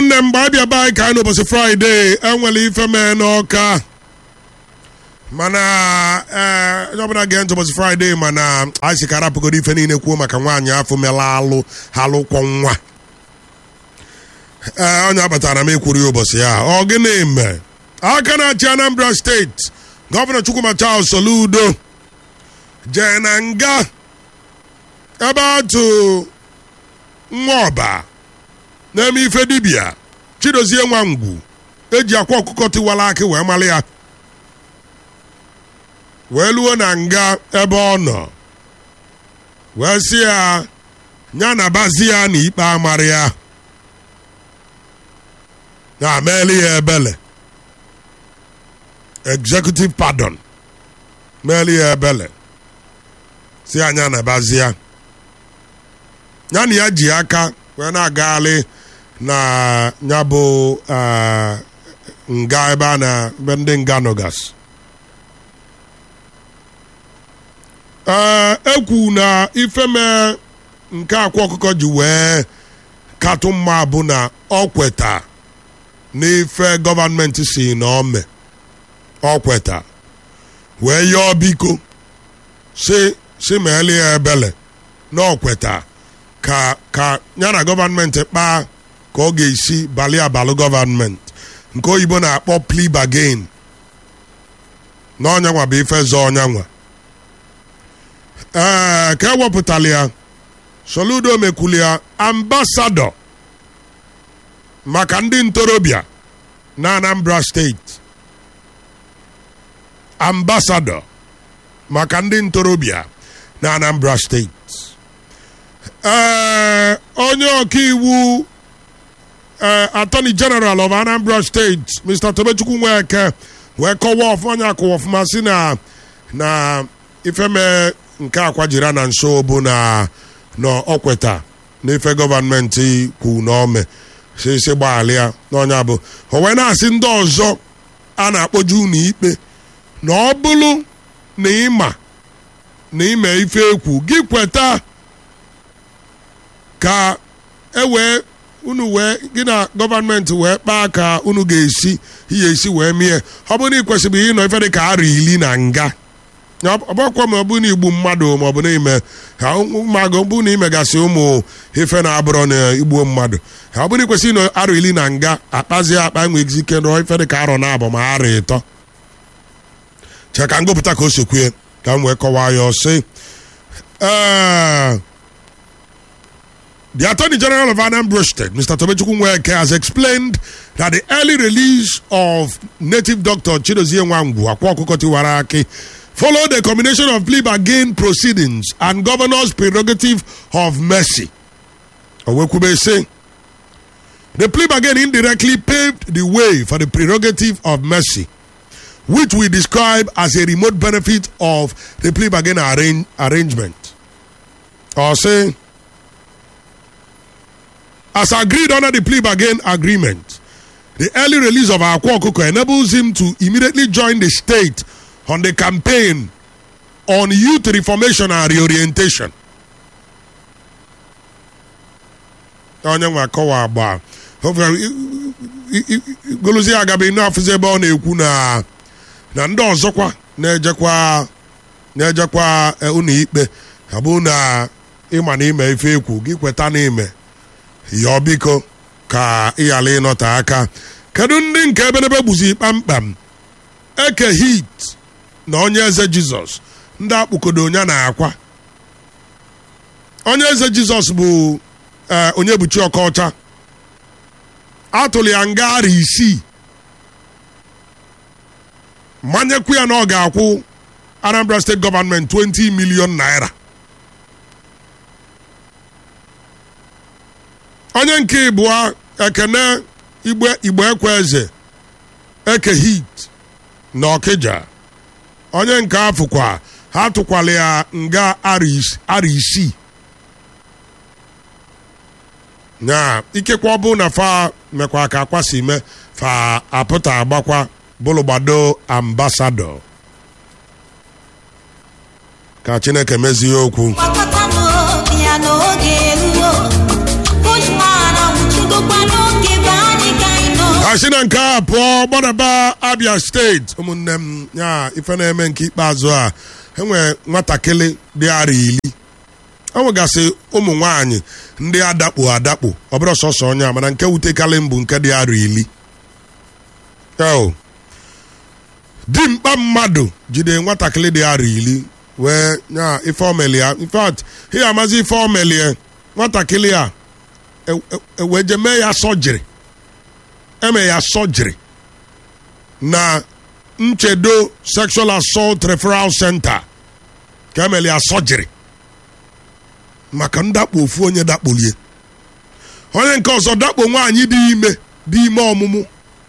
ụmụnne m mgbe abịa be anyị ka anyị n'ụbọchị fraịde enwere ife mee n'ọka mana ee onye ọbụla gee ntị ụbọchị fraịde mana anyị si ka arapụgodo ife niile kwuo maka nwaanyị afọ mela alụ halụkwọ nwa ee onye abatara m ekwuru ya ụbọchị ya ọ gịnị mee aka na-achị anambra steeti gọvanọ chukwuma charles soludo jee na nga ebe atụ nwa ọba na-eme ife dibịa chidozie nwa ngwu eji akwa ọkụkọ tiwara akị wee mara ya wee luo na nga ebe ọ nọ wee sị ya ya na bazi ya na ikpe amara ya na meeli ya ebele executive pardon meeli ya ebele si anya na bazi ya ya na ya ji aka wee na-agagharị na ya bụ nga ebe a na ebe ndị nga nọgas ee ekwu na ifeme nke akwa ọkụkọ ji wee katụ mma bụ na ọ kweta n'ife gọọmenti si na ome ọ kweta wee yọọ biko si si meeli ya ebele na ọ kweta ka ka ya na gọọmenti kpaa ka ọ ga-esi bali abalị gọọmenti nke oyibo na-akpọ plea bargain na ọnyanwa bụ ife zọ ọnyanwa ee ka ewepụtala ya soludo mekwuli ya ambasadọ maka ndị ntorobịa na anambra steeti ambasadọ maka ndị ntorobịa na anambra steeti ee onye ọkaiwu ee attorney general of anambra state mr tobechukwu nweke wee kọwaa ọfụma onye akụwa ọfụma si na na ifeme nke akwajira na nso bụ na n'ọkweta n'ife gọọmenti kwu n'ome sisi gbaghalịa n'ọnya bụ o wee na-asị ndị ọzọ a na-akpọju unu ikpe na ọ bụrụ na ịma na ime ife ekwu gị kweta ka e wee unu wee gị na gọọmenti wee kpaa ka unu ga-esi ihe esi wee mie ọ bụrụ na ị kwesịrị ịnọ ife dị ka ara iri na nga ọbakwa ma ọ bụ na igbu mmadụ ma ọ bụ na ime ha ụmụagụ ọ bụ na imegasị ụmụ ife na-abụrọ na igbuo mmadụ ha ọ bụrụ na ikwesịrị ịnọ ara iri na nga akpazie akpa enweghị ike nọ ife dị ka arọ na abụ ma ara ịtọ che ka ngụpụta ka o sokwue ka m wee kọwaa ya ọsị ee The Attorney General of Anambra State, Mr. Tobechukwu Nweke, has explained that the early release of native doctor Chidozie Nwangwu, Akwa Okuko Tiwaraki, followed a combination of plea bargain proceedings and governor's prerogative of mercy. Owekwube say, the plea bargain indirectly paved the way for the prerogative of mercy, which we describe as a remote benefit of the plea bargain arrange, arrangement. Or say, as agreed under the plea bargain agreement, the early release of Akwa Okuko enables him to immediately join the state on the campaign on youth reformation and reorientation. onye nwe akọwa agba golozie agabe n'afụzi ebe ọ na-ekwu na na ndị ọzọkwa na-ejekwa na-ejekwa ụlọ ikpe abụ na ịma na ime ife ekwu gị kweta na ime yọọ biko ka ị ghara ịnọte aka kedu ndị nke ebenebe gbuzi kpamkpam eke hit na onye eze jizọs ndị akpụkodo onye na-akwa onye eze jizọs bụ onye buchi ọkọcha atụrụ ya nga ara isii manyekwu ya na ọ ga-akwụ anambra steeti gọọmenti 20 milion naira onye nke ịbụọ ekene igbo ekwe eze eke hit na ọkịja onye nke afụkwa ha tụkwala ya nga ara isii na ikekwe ọ bụ na fa mekwa ka akwa si me fa apụta agbakwa bụlụgbado ambasadọ ka chineke mezie okwu gbakọtanụ ya n'oge eruo Bushman anwụchigokwa n'oge be anyị asị na nke a pụọ gbadaba abia steeti ụmụnne m ya ife na-eme nke ikpeazụ a enwe nwatakịrị dị ara ili enwegasị ụmụ nwanyị ndị adakpo adakpo ọ bụrụ sọsọ onye a mana nke wutekarị mbụ nke dị ara ili Eo. dimkpa mmadụ jide nwatakịrị dị ara ili wee nya ife omeli ya in fact ihe amazi ife omeli ya nwatakịrị a e- e- e- wee je mee ya sọjiri eme ya sọjiri na nchedo sexual assault referral center ka emeli ya sọjiri maka ndakpo ofu onye dakpolie onye nke ọzọ dakpo nwaanyị dị ime dị ime ọmụmụ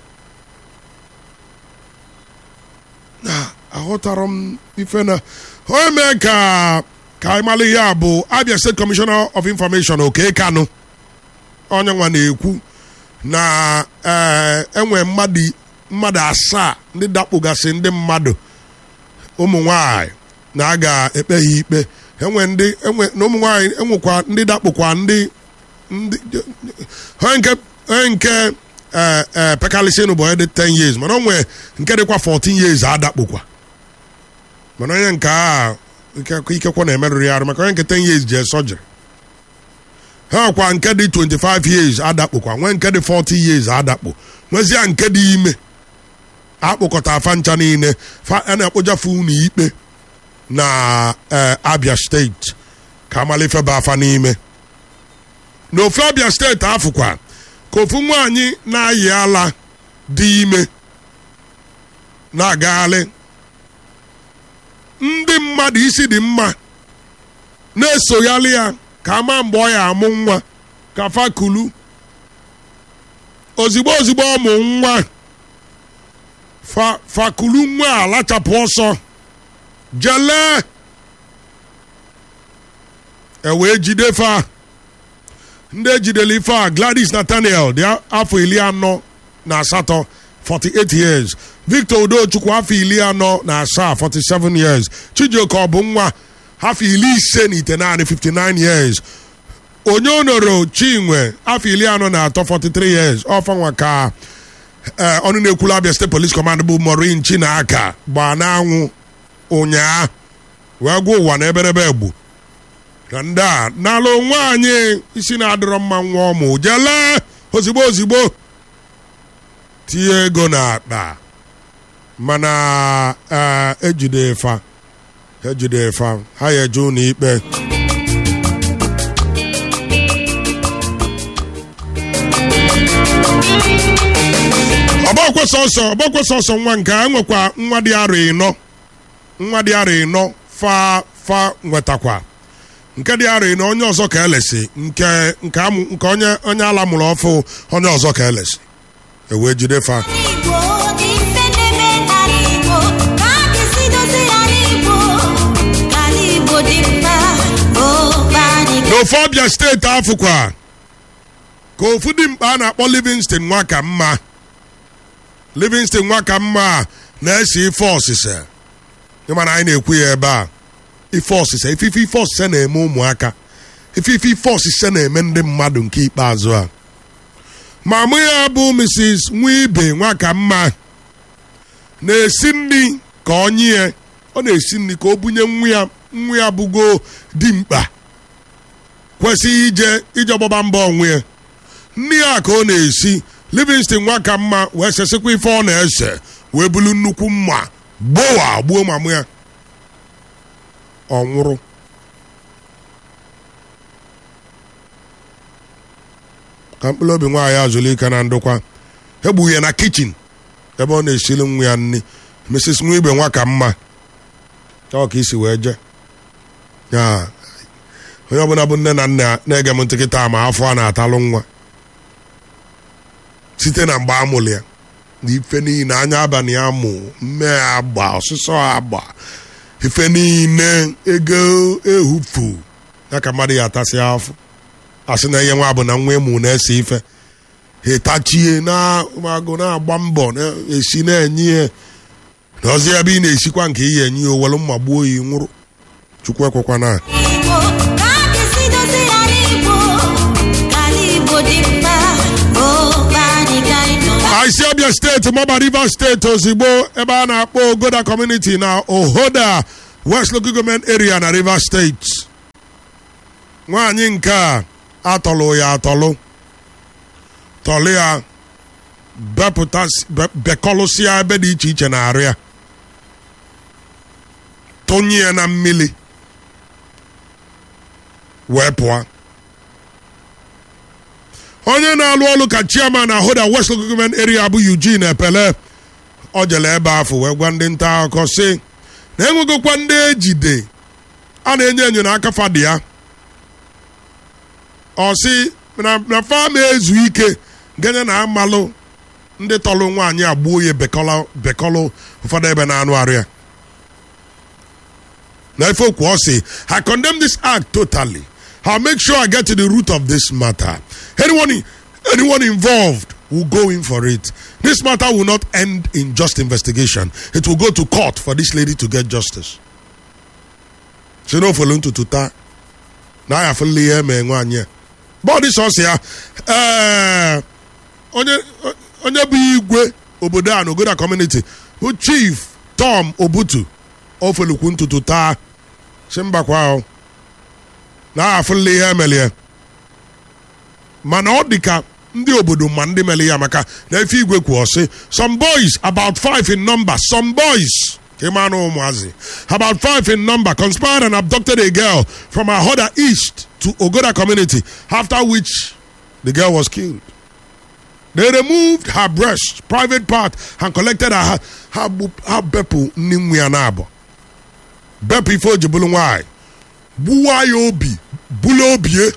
na aghọtara m ife na onye mee ka ka anyị mara ihe a bụ abia state commissioner of information oke kanụ onye nwa na-ekwu na ee enwe mmadụ mmadụ asaa ndị dakpogasị ndị mmadụ ụmụ nwanyị na a ga-ekpe ha ikpe enwe ndị enwe na ụmụ nwanyị enwekwa ndị dakpokwa ndị ndị onye nke onye nke ee ee pekalịsịnụ bụ onye dị 10 years mana o nwee nke dịkwa 14 years adakpokwa mana onye nke a ike- ikekwe na-emerụrụ ya arụ maka onye nke 10 years jee sọjiri ha kwa nke dị 25 years adakpokwa nwee nke dị 40 years adakpo nwezie nke dị ime akpụkọta afa ncha niile fa a na-akpụjafe unu ikpe na eh, abia steeti ka amalifeba afa n'ime n'ofu abia steeti afụkwa ka ofu nwaanyị na-ayị ala dị ime na-agagharị ndị mmadụ isi dị mma na-esogharị ya ka ama mgbe ọ ya amụ nwa ka fakulu ozigbo ozigbo ọmụ nwa fa fakulu nwa a lachapụ ọsọ jele e wee jide fa ndị ejidere ife a gladys nathaniel dị afọ iri anọ na asatọ 48 years victor udochukwu afọ iri anọ na asaa 47 years chijioke ọ bụ nwa afọ iri ise na ite naanị 59 years onye onoro chinwe afọ iri anọ na atọ 43 years ọfanwa ka ee ọnụ na-ekwulu abịa steeti police command bụ morin chinaka gbaa n'anwụ ụnyaa wee gwa ụwa na eberebe egbu na ndị a n'ala onwe anyị isi na-adịrọ mma nwa ọmụ jele ozigbo ozigbo tinye ego n'akpa mana ee ejide fa ejide fa ha ya eje ụlọ ikpe ọgbakwe sọsọ ọgbakwe sọsọ nwa nke a nwekwa nwa dị arọ ịnọ nwa dị arọ ịnọ fa fa nwetakwa nke dị arọ ịnọ onye ọzọ ka elesi nke nke amụ nke onye onye ala mụrụ ọfụ onye ọzọ ka elesi ewee jide fa Igbo ife na-eme n'ala Igbo ka a ga-esi dozie ala Igbo ka ala Igbo dị mma obe anyị n'ofe ọbịa steeti afụkwa ka ofu dị mkpa a na-akpọ livingston nwa ka mma livingston nwa ka mma a na-ese ife ọsịsa ịma na anyị na-ekwu ya ebe a ife ọsịsa ifife ife ọsịsa na-eme ụmụaka ifife ife ọsịsa na-eme ndị mmadụ nke ikpeazụ a ma mụ ya bụ mrs nwibe nwa ka mma na-esi nri ka ọ nye ọ na-esi nri ka o bunye nwa ya nwa ya bụgo dimkpa kwesịghị ije ije ọgbaba mbọ onwe ya nri a ka ọ na-esi livingston nwa ka mma wee sesikwa ife ọ na-ese wee bulu nnukwu mma gbowa gbuo mamụ ya ọ nwụrụ ka mkpụrụ obi nwaanyị azụlụ ike na ndụkwa egbu ya na kichin ebe ọ na-esili nwa ya nri mrs nwa igbe nwa ka mma ọ ka isi wee je ya onye ọbụla bụ nne na nna na-ege m ntị kịta ma afọ a na-atalụ nwa site na mgbe amụrụ ya na ife niile anya abalị ya mụ mme agba ọsụsọ agba ife niile ego ehufu ya ka mmadụ ya atasị afọ asị na ihe nwa bụ na nwa ịmụ na-ese ife ha etachie na agụ na-agba mbọ na-esi na-enye ya na ọzọ ebe ị na-esikwa nke iyi enye ya owelu mma gbuo ya nwụrụ chukwu ekwekwa na Igbo ka a ga-esi dozie ala Igbo ka ala Igbo dị mma obe anyị ka anyị nọ I see steeti mọba rivers steeti ozigbo ebe a na-akpọ ogoda community na ohoda west local government area na rivers steeti nwaanyị nke a atọlụ ya atọlụ tọlụ ya bepụta bekọlụsịa ebe dị iche iche na arụ ya tụnye ya na mmiri wee pụọ onye na-alụ ọrụ ka chairman na hoda west local government area bụ eugene epele ọ jere ebe afọ wee gwa ndị nta akụkọ sị na enwegokwa ndị ejide a na-enyo enyo n'aka fadị ya ọ sị na na fam ezu ike genye na amalụ ndị tọlụ nwaanyị agbuo ya bekọlụ bekọlụ ụfọdụ ebe na-anụ arụ ya na ife okwu ọ sị I condemn this act totally I'll make sure I get to the root of this matter anyone anyone involved will go in for it this matter will not end in just investigation it will go to court for this lady to get justice si na ofolu ntutu taa na ya afụla ihe eme nwaanyị a bọọdụ sọsọ ya ee onye onye bụ igwe obodo a na ogoda community bụ chief tom obutu ofelukwu ntutu taa si mbakwa ahụ na afụla ihe emelie mana ọ dị ka ndị obodo ma ndị mere ya maka na efe igwe kwuo sị some boys about five in number some boys ka ịma anụ ụmụazị about five in number conspired and abducted a girl from Ahoda East to Ogoda community after which the girl was killed they removed her breast private part and collected her her her bepụ nne nwa ya na-abụ bepụ ife o ji bụrụ nwaanyị gbuwa ya obi bụla obie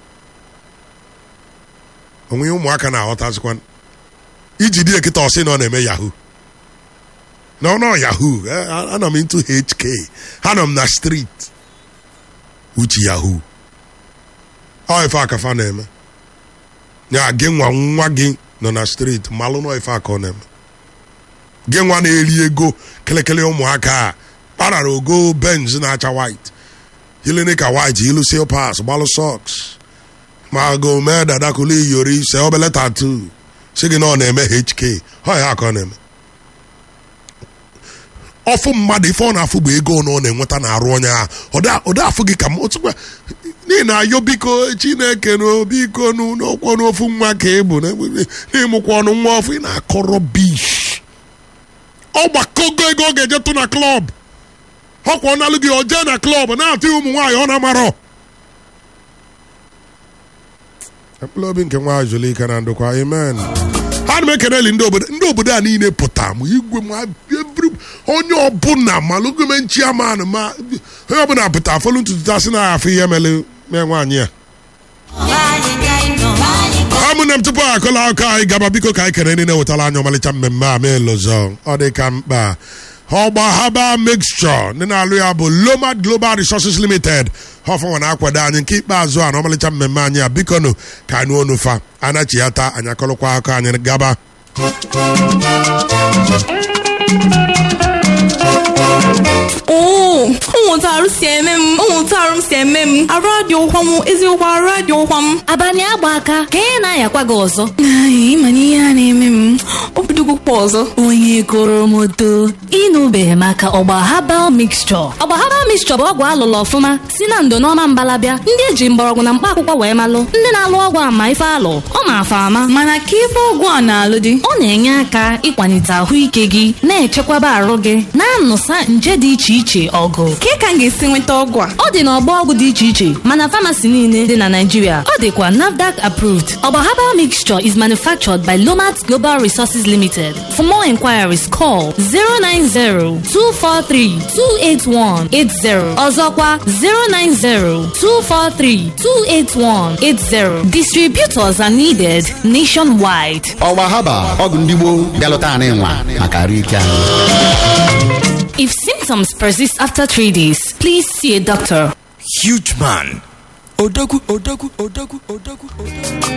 onwe ụmụaka na-aghọtazikwa iji dị ekịta ọsị na ọ na-eme yahoo no no yahoo anọ m into hk anọ m na street uche yahoo ọ ife akafa na-eme ya gị nwa nwa gị nọ na street malụ nọ ife aka ọ na-eme gị nwa na-eri ego kelekele ụmụaka a kparara ogo benz na-acha white yilini ka white ilu seal pass gbalụ socks ma go mee dada kuli yori se obele tatu si gị na ọ na-eme hk ọ ya aka ọ na-eme ọfụ mmadụ ife ọ na-afụ bụ ego na ọ na-enweta na arụ onye ahụ ọda afụ gị ka m otukwa n'ihi na ayo biko chineke na biko n'okwu n'ofu nwa ka ị bụ n'ịmụkwa ọnụ nwa ọfụ ị na-akọrọ bish ọ gbakogo ego ọ ga-eje tụ na klọb ọkwa ọ nalụ gị ọ jee na klọb na-atụ ụmụ nwaanyị ọ na-amarọ mkpụrụ obi nke nwa Julika na ndokwa amen ha na m ekeneli ndị obodo ndị obodo a niile pụta ma igwe ma onye ọbụla ma lụgome chiaman ma onye ọbụla pụta afọlụ ntutu ta sị na afọ ihe mere mee nwaanyị a amụna m tupu akọla akụkọ anyị gaba biko ka anyị kere niile wetara anya ọmalịcha mmemme a mee lụzọ ọ dị ka mkpa ọgba haba mixture ndị na-alụ ya bụ lomad global resources limited ọfọnwa na-akwado anyị nke ikpeazụ a na ọmalịcha mmemme anyị a biko nụ ka anyị onu fa anachiata anyị akọlụkwa akọ anyị gaba oo ụmụntarụ si eme m ụmụntarụ m si eme m arụ adị ụkwa m eziokwu arụ adị ụkwa m abalị agba aka ka ị na-ayakwa gị ọzọ ịma na ihe a na-eme m obidogokwa ọzọ onye goro m oto ịnụbeghị maka ọgba habal mixture ọgba habal mixture bụ ọgwụ alụlụ ọfụma si na ndo n'ọma mbalabịa ndị eji mgbọrọgwụ na mkpa akwụkwọ wee malụ ndị na-alụ ọgwụ ama ife alụ ọ ma-afa ama mana ka ife ọgwụ a na-alụ dị ọ na-enye aka ịkwalite ahụike gị na-echekwaba arụ gị na-anụsa nje dị iche iche ọgụ ka ka m ga-esi nweta ọgwụ a ọ dị n'ọgbọ ọgwụ dị iche iche mana famasi niile dị na Naịjirịa ọ dịkwa NAFDAC approved ọgba herbal mixture is manufactured by Lomat Global Resources Limited for more inquiries call 090-243-28180 ọzọkwa 090-243-28180 distributors are needed nationwide ọgba haba ọgwụ ndị gboo bịalụta anyị nwa maka arụ ike anyị If symptoms persist after three days, please see a doctor. Huge man. Odagu, Odagu, Odagu, Odagu, Odagu.